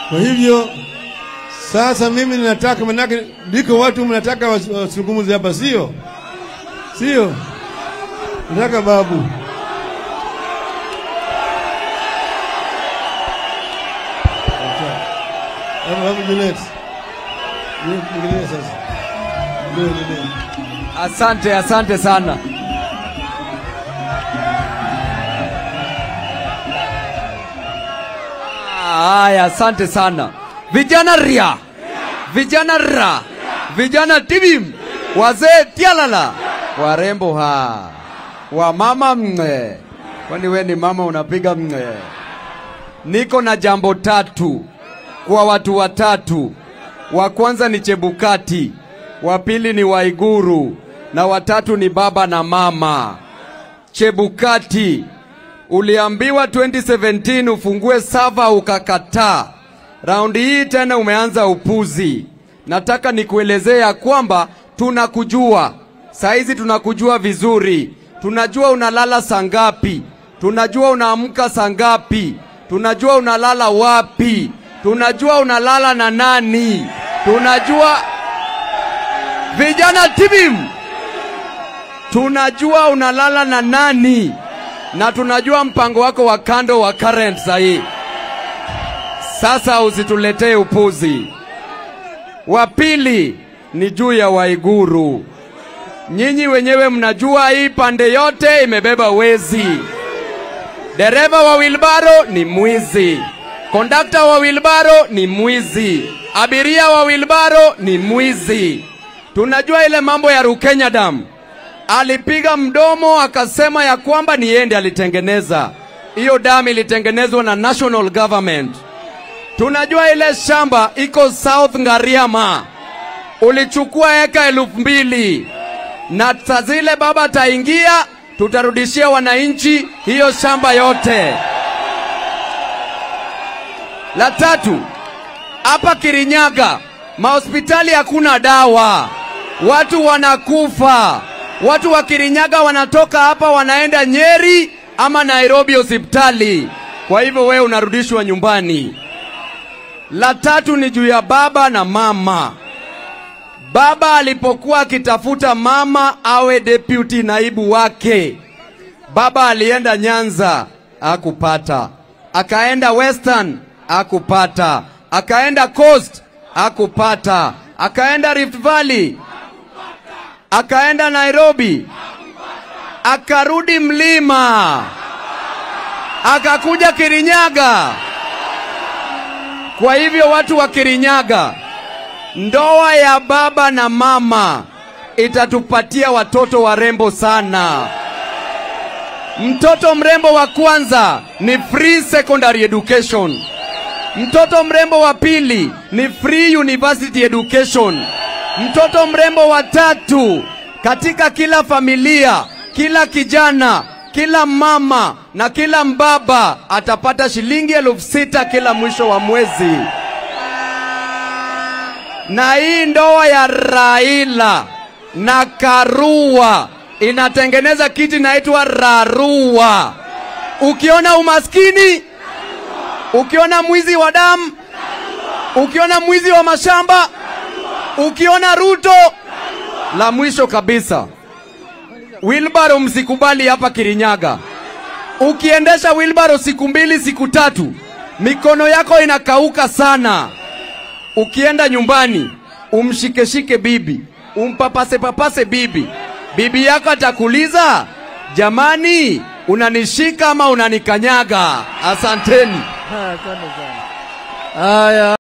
Kwa hivyo sasa mimi ninataka, manake ndiko watu mnataka was- wasungumuze hapa, sio sio? Nataka babu Babu, babu Juliet. Juliet, Juliet sasa. Ndio, ndio. Asante, asante sana. Haya, asante sana vijana ria, vijana ra, vijana tibim, wazee tialala, warembo ha, wamama mng'e. Kwani we ni mama unapiga mng'e? Niko na jambo tatu kwa watu watatu. Wa kwanza ni Chebukati, wa pili ni Waiguru na watatu ni baba na mama. Chebukati, uliambiwa 2017 ufungue sava ukakataa. Raundi hii tena umeanza upuzi. Nataka nikuelezee ya kwamba tunakujua saizi, tunakujua vizuri. Tunajua unalala saa ngapi, tunajua unaamka saa ngapi, tunajua unalala wapi, tunajua unalala na nani, tunajua vijana tibim, tunajua unalala na nani na tunajua mpango wako wa kando wa current sahii. Sasa usituletee upuzi. Wa pili ni juu ya Waiguru. Nyinyi wenyewe mnajua hii pande yote imebeba wezi. Dereva wa wilbaro ni mwizi, kondakta wa wilbaro ni mwizi, abiria wa wilbaro ni mwizi. Tunajua ile mambo ya Rukenya Dam, alipiga mdomo akasema ya kwamba ni yeye ndiye alitengeneza hiyo damu. Ilitengenezwa na national government. Tunajua ile shamba iko South Ngariama, ulichukua eka elfu mbili na saa zile baba ataingia, tutarudishia wananchi hiyo shamba yote. La tatu, hapa Kirinyaga mahospitali hakuna dawa, watu wanakufa. Watu wa Kirinyaga wanatoka hapa wanaenda Nyeri ama Nairobi hospitali, kwa hivyo wewe unarudishwa nyumbani. La tatu ni juu ya baba na mama. Baba alipokuwa akitafuta mama awe deputy naibu wake, baba alienda Nyanza akupata, akaenda Western akupata, akaenda Coast akupata, akaenda Rift Valley, akaenda Nairobi, akarudi mlima, akakuja Kirinyaga. Kwa hivyo watu wa Kirinyaga, ndoa ya baba na mama itatupatia watoto warembo sana. Mtoto mrembo wa kwanza ni free secondary education. Mtoto mrembo wa pili ni free university education. Mtoto mrembo wa tatu katika kila familia, kila kijana, kila mama na kila mbaba atapata shilingi elfu sita kila mwisho wa mwezi. Na hii ndoa ya Raila na Karua inatengeneza kitu inaitwa Rarua. Ukiona umaskini, ukiona mwizi wa damu, ukiona mwizi wa mashamba, ukiona Ruto, la mwisho kabisa, wilbaro msikubali hapa Kirinyaga. Ukiendesha wilbaro siku mbili siku tatu, mikono yako inakauka sana. Ukienda nyumbani, umshikeshike bibi, umpapase papase bibi, bibi yako atakuuliza, jamani, unanishika ama unanikanyaga? Asanteni. Asante sana. Haya.